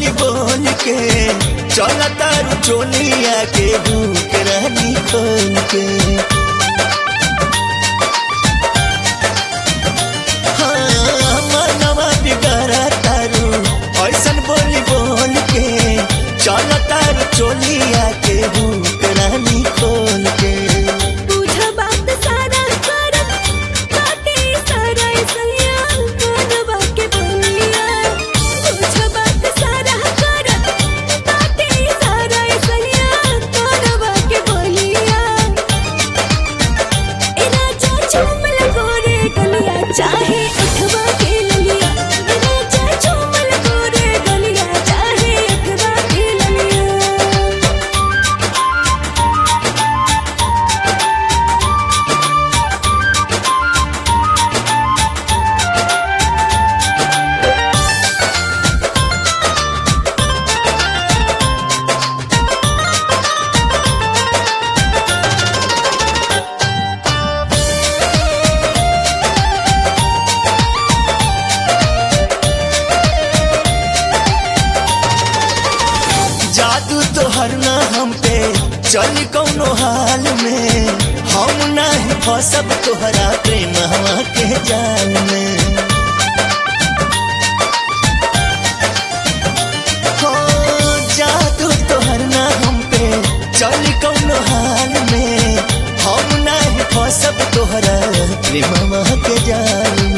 बोली बोल के चला तारू चोलिया के भूख रानी खोल के हाँ, मनवा बिगड़ा तारू ऐसन बोली बोल के चला तारू चोलिया के भूख रानी खोल के तुझ बात सारा करत काटे सारा सैया करवा के बोलिया तुझ बात सारा करत काटे सारा सैया करवा के बोलिया ए राजा चुमल गोरे गलिया चाहे उठवा के ललिया ए राजा चुमल गोरे गलिया चाहे उठवा के ललिया जादू तोहर ना हम पे चल कौनो हाल में हम नहीं फसब तोहरा प्रेम हवा के जाल में हो जादू तोहर ना हम पे चल कौनो हाल में हम नहीं फसब तोहरा प्रेम हवा के जाल